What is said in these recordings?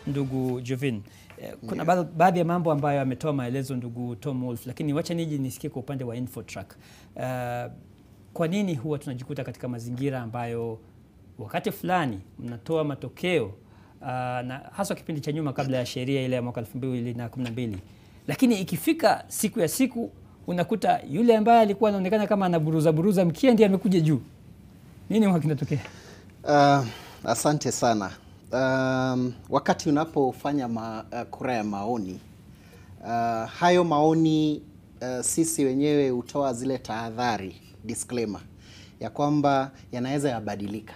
ndugu Jovin. Eh, Kuna ba- baadhi ya mambo ambayo ametoa maelezo ndugu Tom Wolf, lakini wacha niji nisikie kwa upande wa Infotrack. Eh, kwa nini huwa tunajikuta katika mazingira ambayo wakati fulani mnatoa matokeo uh, na haswa kipindi cha nyuma kabla ya sheria ile ya mwaka 2012 lakini ikifika siku ya siku unakuta yule ambaye alikuwa anaonekana kama anaburuza buruza mkia ndiye amekuja juu. Nini huwa kinatokea? Uh, asante sana. Um, wakati unapofanya ma, uh, kura ya maoni uh, hayo maoni uh, sisi wenyewe hutoa zile tahadhari disclaimer ya kwamba yanaweza yabadilika.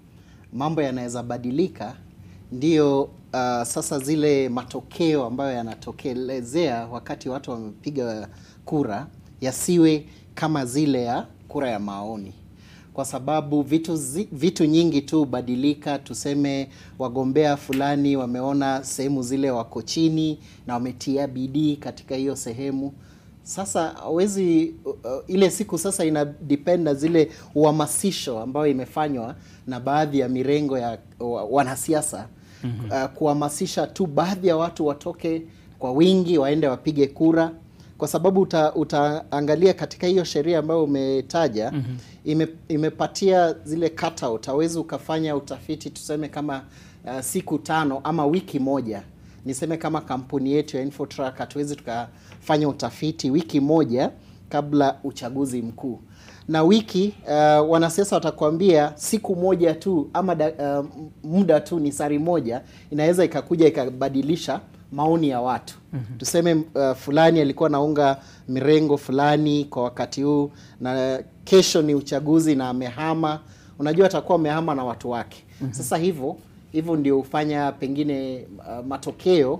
Mambo yanaweza badilika, ndiyo uh, sasa zile matokeo ambayo yanatokelezea wakati watu wamepiga kura yasiwe kama zile ya kura ya maoni kwa sababu vitu, zi, vitu nyingi tu hubadilika. Tuseme wagombea fulani wameona sehemu zile wako chini na wametia bidii katika hiyo sehemu. Sasa hawezi uh, uh, ile siku sasa ina depend na zile uhamasisho ambayo imefanywa na baadhi ya mirengo ya wa, wanasiasa uh, kuhamasisha tu baadhi ya watu watoke kwa wingi waende wapige kura kwa sababu uta, utaangalia katika hiyo sheria ambayo umetaja mm-hmm. ime, imepatia zile cutout. Hawezi ukafanya utafiti tuseme kama uh, siku tano ama wiki moja. Niseme kama kampuni yetu ya Infotrack hatuwezi tukafanya utafiti wiki moja kabla uchaguzi mkuu na wiki uh, wanasiasa watakwambia siku moja tu ama da, uh, muda tu ni sari moja inaweza ikakuja ikabadilisha maoni ya watu mm-hmm. Tuseme uh, fulani alikuwa naunga mirengo fulani kwa wakati huu, na kesho ni uchaguzi na amehama. Unajua atakuwa amehama na watu wake mm-hmm. Sasa hivyo hivyo ndio hufanya pengine uh, matokeo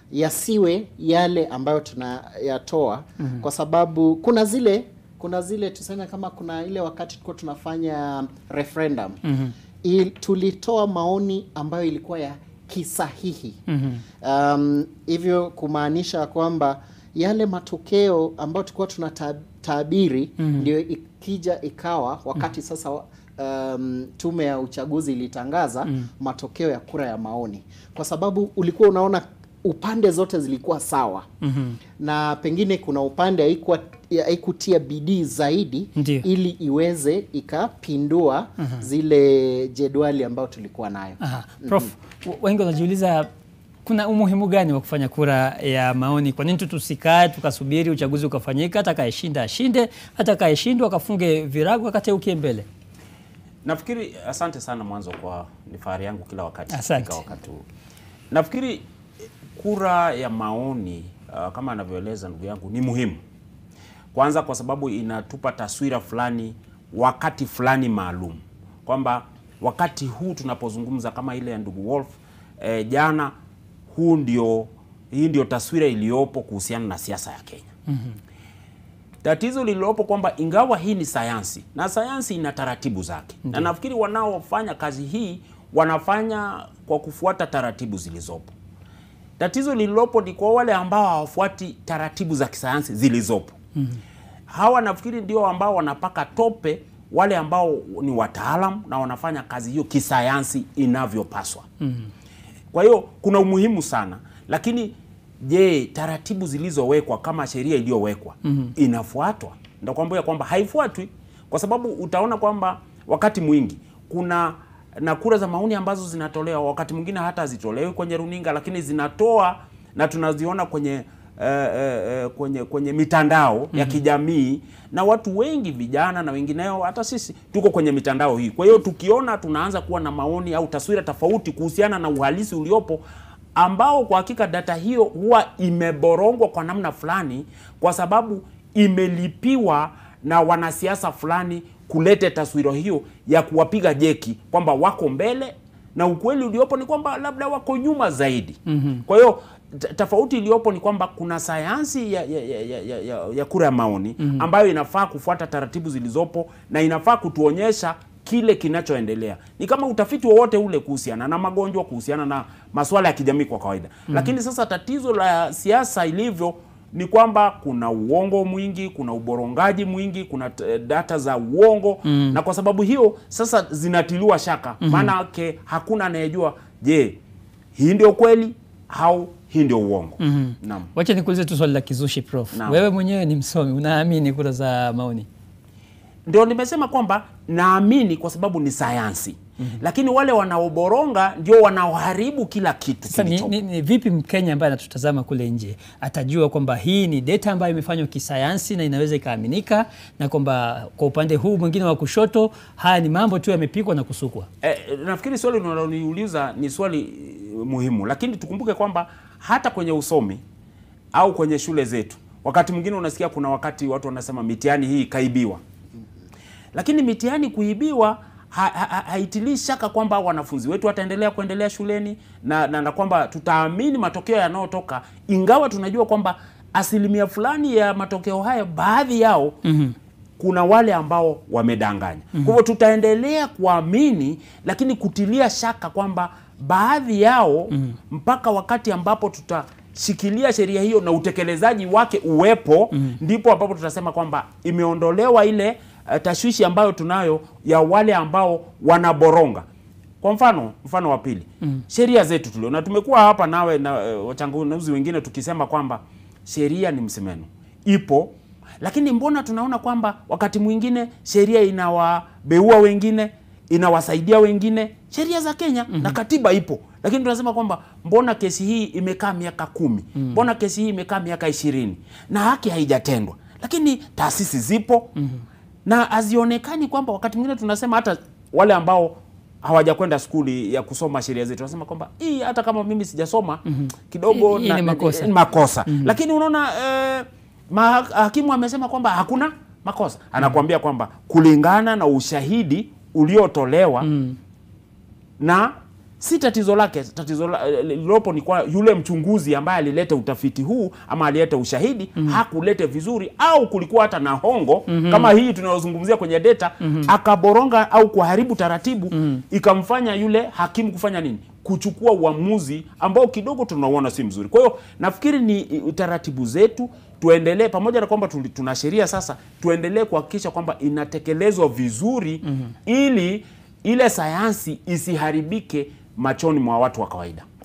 yasiwe yale ambayo tunayatoa mm-hmm. Kwa sababu kuna zile kuna zile tuseme kama kuna ile wakati tulikuwa tunafanya referendum mm-hmm. Il, tulitoa maoni ambayo ilikuwa ya kisahihi mm-hmm. Um, hivyo kumaanisha kwamba yale matokeo ambayo tulikuwa tunatabiri mm-hmm. ndio ikija ikawa wakati mm-hmm. sasa um, tume ya uchaguzi ilitangaza mm-hmm. matokeo ya kura ya maoni, kwa sababu ulikuwa unaona upande zote zilikuwa sawa mm-hmm. na pengine kuna upande haikuwa haikutia bidii zaidi Ndiyo. ili iweze ikapindua uh-huh. zile jedwali ambayo tulikuwa nayo. Aha. Prof, w- wengi wanajiuliza kuna umuhimu gani wa kufanya kura ya maoni? Kwa nini tu tusikae tukasubiri uchaguzi ukafanyika, atakayeshinda ashinde, atakayeshindwa akafunge virago akateukie mbele? Nafikiri asante sana mwanzo kwa ni fahari yangu kila wakati Asante. kufika wakati huu. Nafikiri kura ya maoni uh, kama anavyoeleza ndugu yangu ni muhimu. Kwanza kwa sababu inatupa taswira fulani wakati fulani maalum kwamba wakati huu tunapozungumza kama ile ya ndugu Wolf eh, jana, huu ndio hii ndio taswira iliyopo kuhusiana na siasa ya Kenya. Tatizo lililopo kwamba ingawa hii ni sayansi na sayansi ina taratibu zake, na nafikiri wanaofanya kazi hii wanafanya kwa kufuata taratibu zilizopo. Tatizo lililopo ni kwa wale ambao hawafuati taratibu za kisayansi zilizopo. Hawa nafikiri ndio ambao wanapaka tope wale ambao ni wataalam na wanafanya kazi hiyo kisayansi inavyopaswa. Kwa hiyo kuna umuhimu sana, lakini je, taratibu zilizowekwa kama sheria iliyowekwa inafuatwa? Ndio kwamba kwamba haifuatwi, kwa sababu utaona kwamba wakati mwingi kuna na kura za maoni ambazo zinatolewa, wakati mwingine hata hazitolewi kwenye runinga, lakini zinatoa na tunaziona kwenye eh, eh, eh, kwenye kwenye mitandao ya kijamii na watu wengi vijana na wengineo, hata sisi tuko kwenye mitandao hii. Kwa hiyo tukiona tunaanza kuwa na maoni au taswira tofauti kuhusiana na uhalisi uliopo ambao kwa hakika data hiyo huwa imeborongwa kwa namna fulani, kwa sababu imelipiwa na wanasiasa fulani kulete taswira hiyo ya kuwapiga jeki kwamba wako mbele na ukweli uliopo ni kwamba labda wako nyuma zaidi. mm-hmm. Kwa hiyo t- tofauti iliyopo ni kwamba kuna sayansi ya, ya, ya, ya, ya, ya, ya kura ya maoni mm-hmm. ambayo inafaa kufuata taratibu zilizopo na inafaa kutuonyesha kile kinachoendelea. Ni kama utafiti wowote ule kuhusiana na magonjwa, kuhusiana na masuala ya kijamii kwa kawaida. mm-hmm. Lakini sasa tatizo la siasa ilivyo ni kwamba kuna uongo mwingi, kuna uborongaji mwingi, kuna t- data za uongo mm. na kwa sababu hiyo sasa zinatiliwa shaka, maana yake hakuna anayejua, je, hii ndio kweli au hii ndio uongo. Naam. Wacha nikuulize tu swali la kizushi prof. Naam. Wewe mwenyewe ni msomi, unaamini kura za maoni? Ndio nimesema kwamba naamini kwa sababu ni sayansi. Lakini wale wanaoboronga ndio wanaoharibu kila kitu Sasa ni, kilichopo. ni, ni vipi Mkenya ambaye anatutazama kule nje atajua kwamba hii ni data ambayo imefanywa kisayansi na inaweza ikaaminika, na kwamba kwa upande huu mwingine wa kushoto haya ni mambo tu yamepikwa na kusukwa? Eh, nafikiri swali unaloniuliza ni swali eh, muhimu, lakini tukumbuke kwamba hata kwenye usomi au kwenye shule zetu, wakati mwingine unasikia kuna wakati watu wanasema mitihani hii ikaibiwa, lakini mitihani kuibiwa ha- ha- ha- haitilii shaka kwamba wanafunzi wetu wataendelea kuendelea shuleni na, na, na kwamba tutaamini matokeo yanayotoka, ingawa tunajua kwamba asilimia fulani ya matokeo haya baadhi yao kuna wale ambao wamedanganya. Kwa hivyo tutaendelea kuamini, lakini kutilia shaka kwamba baadhi yao mpaka wakati ambapo tutashikilia sheria hiyo na utekelezaji wake uwepo, ndipo ambapo tutasema kwamba imeondolewa ile uh, tashwishi ambayo tunayo ya wale ambao wanaboronga. Kwa mfano, mfano wa pili, sheria zetu tulio na tumekuwa hapa nawe na uh, wachanganuzi wengine tukisema kwamba sheria ni msemeno, ipo lakini mbona tunaona kwamba wakati mwingine sheria inawabeua wengine, inawasaidia wengine, sheria za Kenya na katiba ipo, lakini tunasema kwamba mbona kesi hii imekaa miaka kumi, mbona kesi hii imekaa miaka ishirini na haki haijatendwa, lakini taasisi zipo na hazionekani kwamba wakati mwingine tunasema hata wale ambao hawajakwenda skuli ya kusoma sheria zetu wanasema kwamba hii hata kama mimi sijasoma kidogo Hii- hii na- ni na- makosa. ni makosa lakini unaona eh, mahakimu amesema kwamba hakuna makosa anakuambia kwamba kulingana na ushahidi uliotolewa na si tatizo lake tatizo la- eh, lilopo ni kwa yule mchunguzi ambaye alileta utafiti huu ama alileta ushahidi hakulete vizuri au kulikuwa hata na hongo kama hii tunayozungumzia kwenye data akaboronga au kuharibu taratibu ikamfanya yule hakimu kufanya nini kuchukua uamuzi ambao kidogo tunauona si mzuri kwa hiyo nafikiri ni i- taratibu zetu tuendelee pamoja na kwamba tuli- tuna sheria sasa tuendelee kuhakikisha kwamba inatekelezwa vizuri ili ile sayansi isiharibike machoni mwa watu wa kawaida